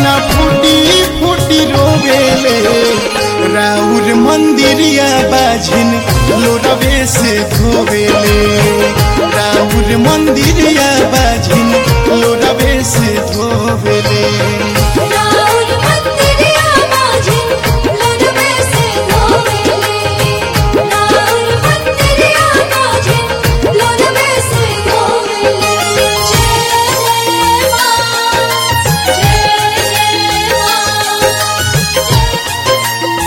नैना फूटी फूटी रोवेले राउर मंदिरिया बाझिन लोरवे से धोवेले राउर मंदिरिया बाझिन लोरवे से धोवेले राउर मंदिरिया बाजिन लोरवे से धोवेले राउर मंदिरिया बाजिन लोरवे से धोवेले जय जय मां जय जय मां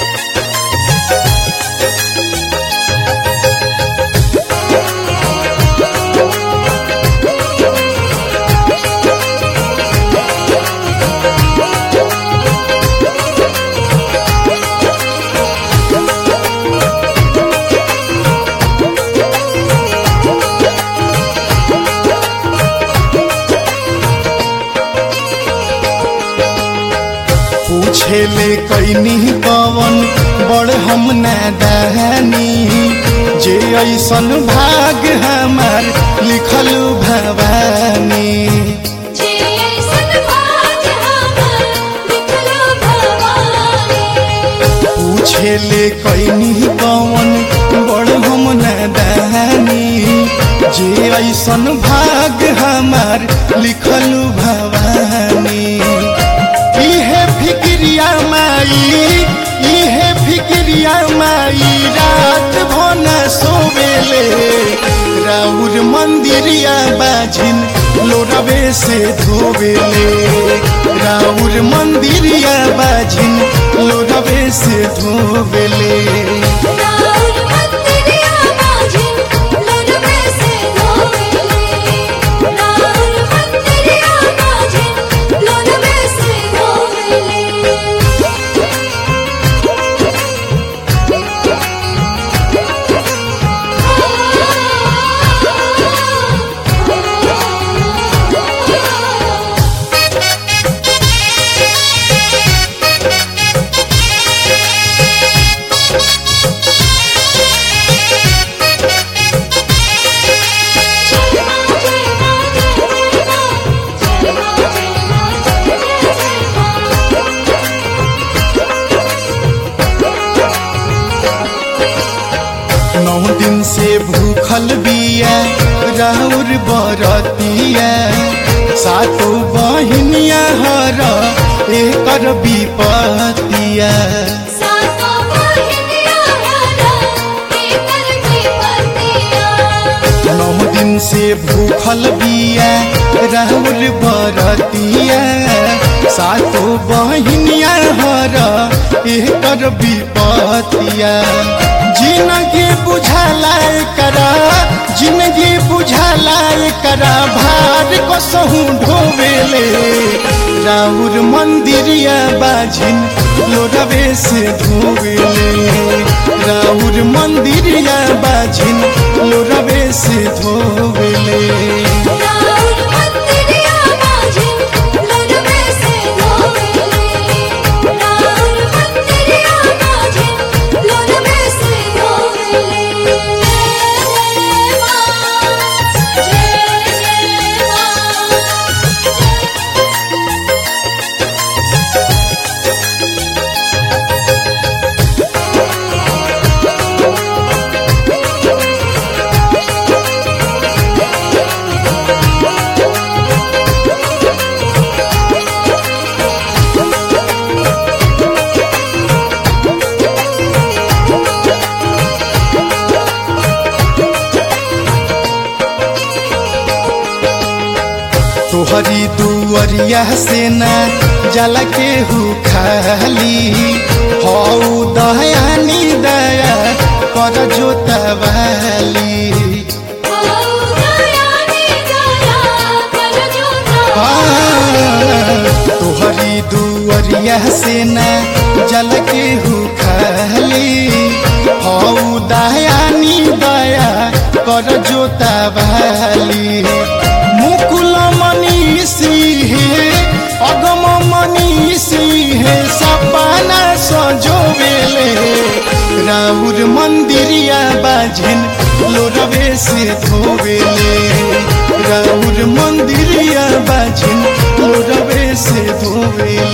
पूछेले कैनी पवन बड़ हम नादानी जे ऐसन भाग हमार लिखल भवानी जे ऐसन भाग हमर लिखलो भवानी पूछेले कैनी पवन बड़ हम नादानी जे ऐसन भाग हमार लिखल भवानी इहे फिक्रिया माई इहे फिक्रिया माई रात भन सोवेले राउर मंदिरिया बाझिन लोरवे से धोवेले राउर मंदिरिया बाझिन लोरवे से धोवेले राउर मंदिरिया बाजिन लोरवे से धोवेले राउर मंदिरिया बाजिन लोरवे से धोवेले नौ दिन से भूखल बिया राउर बरतिया सातो बहिनिया हर एकर विपतिया सातो बहिनिया हरा एकर विपतिया नौ दिन से भूखल बिया राउर बरतिया सातो बहिनिया हर एकर विपतिया जिंदगी बुझाला करा जिंदगी बुझाला करा भार को सहू ढोवेले राउर मंदिरिया बाझिन लोरवे से धोवेले राउर मंदिरिया बाझिन लोरवे से धोवेले राउर मंदिरिया बाजिन लोरवे से धोवेले राउर मंदिरिया बाजिन लोरवे से धोवेले जय जय मां जय जय मां तोहरी दुअरिया से ना जल के हु खाली हौ दयानी दया कर जोतवाली तोहरी दुअरिया से ना जल के हु खाली हौ दयानी दया कर जोतवाली मुकुल मनीषी हे अगम मनीषी हे सपना सजोवेले राउर मंदिरिया बाझिन लोरवे से धोवेले राउर मंदिरिया बाझिन लोरवे से धोवेले